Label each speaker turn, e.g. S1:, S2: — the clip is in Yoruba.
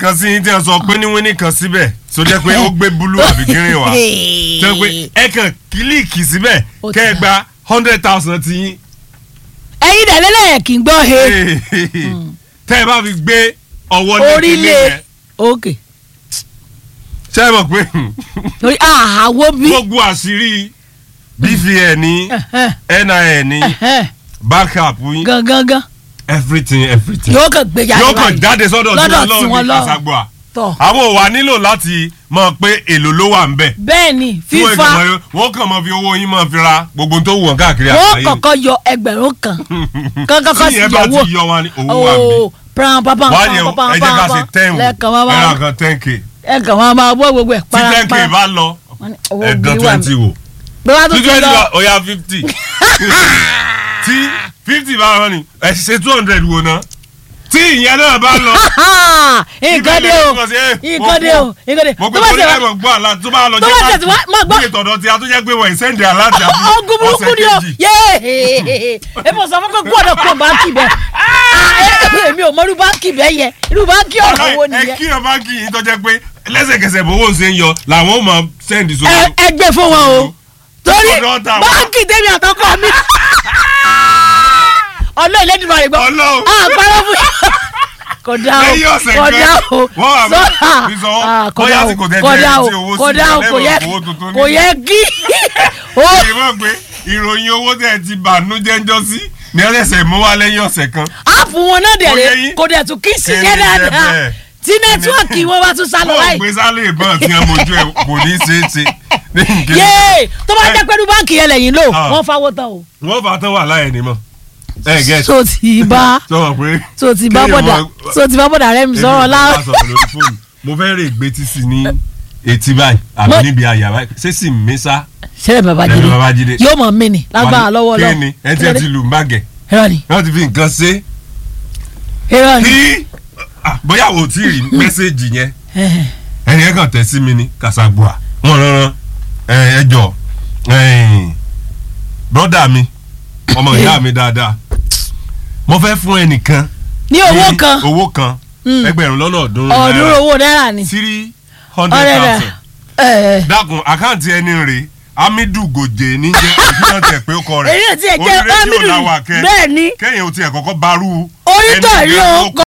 S1: kan sí tí wọ́n sọ pé ní wíní kan síbẹ̀ tó jẹ́ pé ó gbé búlú àbí green wá tó jẹ́ pé ẹ kàn kílíìkì síbẹ̀
S2: Ó ti
S1: kẹ́ ẹ
S2: dà.
S1: gba hundred thousand ti yín
S2: ẹ̀yin dẹ̀ lẹ́lẹ̀ kì í gbọ́ he
S1: tẹ́ ẹ bá fi gbé ọwọ́ lé kíní
S2: orílẹ̀
S1: yẹn
S2: ok
S1: ṣé ẹ mọ̀ pé
S2: torí àhàwọ́ bí
S1: gbogbo àṣírí bvn ní nin ní backup yín
S2: gangan gan
S1: everything everything
S2: yóò kàn gbé jáde
S1: yóò kàn
S2: báyìí.
S1: jáde sọ́dọ̀ tí
S2: lọ́dọ̀
S1: wọ́n
S2: tí wọ́n
S1: lọ́ọ̀ ní
S2: lọ́ọ̀.
S1: kàṣàgbọ́à
S2: tọ̀
S1: àwọn ò wá nílò láti mọ̀ pé èlò ló wà ń bẹ̀
S2: bẹ́ẹ̀ ni
S1: tí wọ́n
S2: fífa
S1: kàn mọ́- wọ́n kàn mọ́ fi owó yín mọ́ fi ra gbogbo tó wù wọ́n káàkiri
S2: wọ́n
S1: àgbáyé
S2: kọ́kọ́ yọ ẹgbẹ̀rún kan kankan kan
S1: tí
S2: sì
S1: ìyẹn bá
S2: yọ owó
S1: ti yọ wọn ní owó wà ń bẹ̀
S2: ooo pram pam pam
S1: wọ́n á yẹ
S2: pam pam
S1: ẹ jẹ́ ká ṣe
S2: pam
S1: ten wò
S2: lẹ́ẹ̀kan máa
S1: ẹ̀rọ
S2: máa
S1: kan ten k
S2: ẹ̀kan máa máa bọ́ gbogbo ẹ̀
S1: tí ten k
S2: para
S1: bá lọ
S2: Wọ́n ní owó
S1: ẹ̀dán
S2: bí wà
S1: twenty wò
S2: bí wàá tún
S1: tí
S2: ti
S1: twenty
S2: lọ
S1: bá ọ̀ya fifty tí fifty bá rán ni ẹ̀ ṣe two hundred wò ná tí ìyẹn náà bá lọ
S2: nǹkan dé o nǹkan dé o nǹkan dé
S1: mo
S2: tó
S1: pe
S2: bá
S1: torí
S2: ṣe
S1: ẹ̀ mọ̀ gbọ́ àlá tó bá lọ
S2: tó bá ṣe tí wá má gbọ́
S1: bí ìtọ̀dọ̀ tí a tó jẹ́ pé wọ́n ìsẹ́ndì aláàtì àbí
S2: ogun burúkú
S1: ọ̀sẹ̀
S2: ni o
S1: kejì
S2: yéé èmi ò sọ fún pé gbọ́dọ̀ kó báńkì bẹ́ẹ̀ Ah, èmi ò mọ irú báńkì bẹ́ẹ̀ yẹ irú báńkì ọ̀rọ̀ wo
S1: ẹ
S2: nìyẹn
S1: kí ọba kì í tó jẹ́ pé lẹ́sẹ̀kẹsẹ̀ bówó ṣe ń yọ làwọn ò mọ sẹ́ndì sókè.
S2: ẹ ẹ gbé fún wọn o torí
S1: Ọ̀dọ̀ ọ̀tá wa.
S2: báńkì tèmi àtọkọ mi ọlọ́ ìlẹ́dìmọ̀ rẹ̀ gbọ́
S1: Ọlọ́run.
S2: àpárọ̀ fún kódà o
S1: lẹ́yìn ọ̀sẹ̀
S2: kódà
S1: kan
S2: o
S1: wọ́n wà
S2: sọ́dà
S1: mí sọ
S2: Ah,
S1: bóyá
S2: kódà
S1: tí
S2: o
S1: kò tẹ́
S2: kódà
S1: jẹ́
S2: o
S1: tí owó sí
S2: kódà o kò yẹ
S1: lẹ́wọ̀n owó tuntun
S2: kò
S1: ní.
S2: yẹ kí o
S1: èyí mọ̀ pé ìròyìn owó tẹ̀ ti bànújẹ́ ń jọ sí ní ọ̀sẹ̀ mú wá lẹ́yìn ọ̀sẹ̀ kan.
S2: áàpù wọn náà dẹ̀
S1: Kò yẹ
S2: rẹ̀
S1: yín.
S2: kò dẹ̀ tún kí sí
S1: Kẹ́ni
S2: yẹn
S1: jẹ́
S2: dáadáa
S1: bẹ́ẹ̀.
S2: tí nẹ́tíwọ̀kì wọn bá tún sálọ
S1: bọ́ọ̀
S2: báyìí
S1: gbé sálẹ̀ ìbọn tí wọ́n mojú ẹ̀ kò ní í ṣeé ṣe. ní nǹkan-
S2: yéé tó bá
S1: Ẹ-
S2: jẹ́ pẹ̀lú báńkì yẹn lẹ́yìn lò
S1: Ah.
S2: wọ́n fáwọ́ tán o.
S1: wọ́n fà á tán wà láyé ni mọ̀ ẹ gẹ́t
S2: tó ti bá
S1: sọ pé
S2: tó ti bá
S1: Kéèyàn
S2: bọ̀dà
S1: mọ-
S2: tó ti bá bọ̀dà rẹ̀ mi sọ̀rọ̀
S1: Èmi
S2: lá.
S1: ò bá sọ̀rọ̀ lórí fóònù. mo fẹ́ rè gbé tí sí ní etí báyìí àbí
S2: Mo-
S1: níbi àyà báyìí ṣé sì ń mí sá
S2: sẹ́rẹ̀ babájídé
S1: Lẹ́nu Babájídé.
S2: yóò mọ̀ mí ni lágbára lọ́wọ́ lọ́wọ́
S1: kíni ẹ ti ẹ ti lù ń bàgẹ́
S2: irọ́ ni
S1: wọ́n ti fi nǹkan ṣe
S2: irọ́ ni
S1: kí ah, bóyá o ti rí mẹ́sẹ̀gì yẹn
S2: Ẹhẹ̀.
S1: ẹni ẹ kàn tẹ̀ sí mi ní kàṣàgbọ́à wọ́n rán ẹ jọ brọ́dà mi ọmọ ìyá mi dáadáa mo fẹ́ fún ẹnìkan
S2: ní owó
S1: ní
S2: kan
S1: owó kan
S2: Mm.
S1: ẹgbẹ̀rún lọ́nà ọ̀ọ́dúnrún
S2: ọ̀ọ́dúnrún owó náírà ni
S1: three hundred
S2: ọ̀rẹ́ rẹ̀
S1: thousand
S2: ẹ̀
S1: dákun àkáǹtì ẹni rè Hamidu Gòjè níjẹ́ ìdílé tẹ̀ pé ó kọ rẹ̀
S2: èyí náà ti ẹ̀ jẹ́
S1: Orí rédíò
S2: Hamidu
S1: làwà kẹ́.
S2: bẹ́ẹ̀ ni
S1: kẹ́yìn o tiẹ̀ kọ́kọ́ barú
S2: onítọ̀
S1: ẹni
S2: rí
S1: yẹn
S2: o
S1: ló
S2: kọ